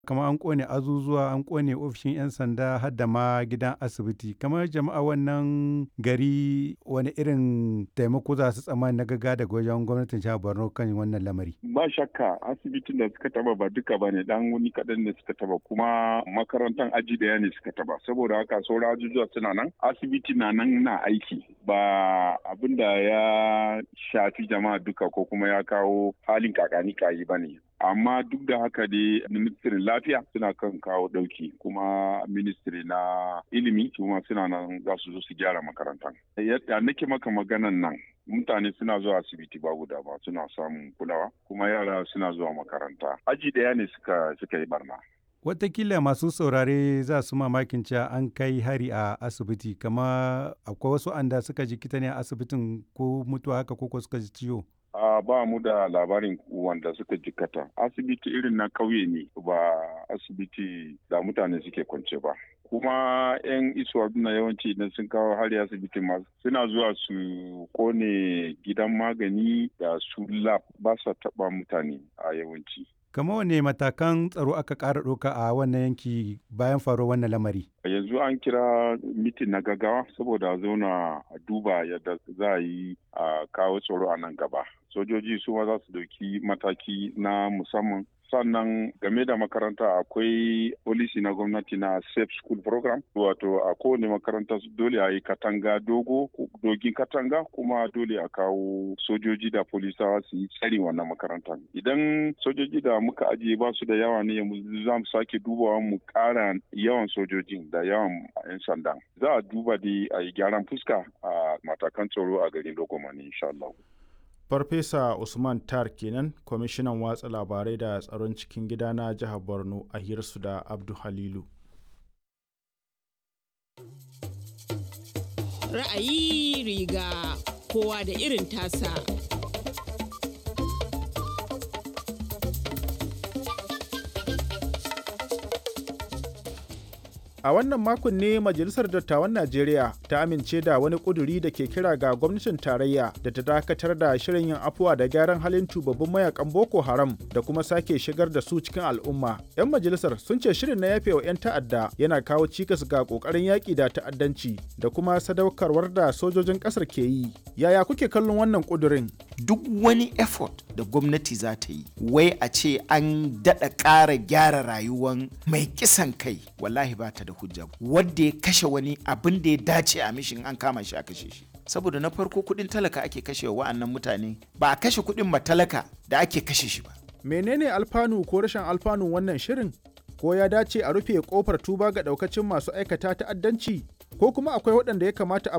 kamar an kone azuzuwa an kone ofishin 'yan sanda har da ma gidan asibiti kamar jama'a wannan gari wani irin taimako za su tsammani na gaga daga wajen gwamnatin jihar borno kan wannan lamari ba shakka asibitin da suka taba ba duka ba ne dan wani kaɗan ne suka taba kuma makarantar aji daya ne suka taba saboda haka sauran ajujuwa suna nan asibiti na nan na aiki ba abin da ya shafi jama'a duka ko kuma ya kawo halin kakani kayi ba ne amma duk da haka dai ministirin lafiya suna kan kawo dauki kuma ministiri na ilimi kuma suna nan za su zo su gyara makarantar yadda nake maka maganan nan mutane suna zuwa asibiti babu dama suna samun kulawa kuma yara suna zuwa makaranta aji daya ne suka suka yi barna Watakila masu saurare za su mamakin cewa an kai hari a asibiti kama akwai wasu anda suka jikita ne a asibitin ko mutuwa haka ko suka ji ciwo. Uh, ba mu da labarin wanda suka jikata asibiti irin na kauye ne ba asibiti da mutane suke kwance ba kuma 'yan isuwa na yawanci idan sun kawo hari asibiti masu suna zuwa su kone gidan magani da su lab ba sa taba mutane a yawanci kama wane matakan tsaro aka ƙara ɗauka a wannan yanki bayan faruwar wannan lamari yanzu an kira mitin na gaggawa saboda zauna a duba yadda za a yi a kawo tsaro a nan gaba sojoji su ma za su dauki mataki na musamman sannan game da makaranta akwai polisi na gwamnati na safe school program wato a kowane makaranta dole a yi katanga dogo dogin katanga kuma dole a kawo sojoji da polisawa su yi tsari wannan makarantar idan sojoji da muka ajiye ba su da yawa ne za mu sake dubawa mu kara yawan sojojin da yawan 'yan sanda za a duba da a yi gyaran fuska a matakan tsaro a garin dogomani insha Allah. Farfesa Usman Tar kenan kwamishinan watsa labarai da tsaron cikin gida na jihar Borno a hirsu da Abdu Halilu. Ra'ayi riga kowa da irin tasa. A wannan makon ne Majalisar Dattawan Najeriya ta amince da wani ƙuduri da ke kira ga gwamnatin tarayya da ta dakatar da shirin yin afuwa da gyaran halin tubabbin mayakan Boko Haram da kuma sake shigar da su cikin al'umma. 'Yan majalisar sun ce shirin na yafe wa 'yan ta'adda yana kawo cikas ga ƙoƙarin yaƙi da ta'addanci da kuma sadaukarwar da sojojin ƙasar ke yi. Yaya kuke kallon wannan ƙudurin? Duk wani effort da gwamnati za ta yi, wai a ce an daɗa ƙara gyara rayuwan mai kisan kai, wallahi ba ta da hujja wadda ya kashe wani abin da ya dace a mishin an kama shi a kashe shi saboda na farko kudin talaka ake kashe wa wa'annan mutane ba a kashe kudin ma talaka da ake kashe shi ba menene alfanu ko rashin alfanu wannan shirin ko ya dace a rufe kofar tuba ga daukacin masu aikata ta'addanci ko kuma akwai waɗanda ya kamata a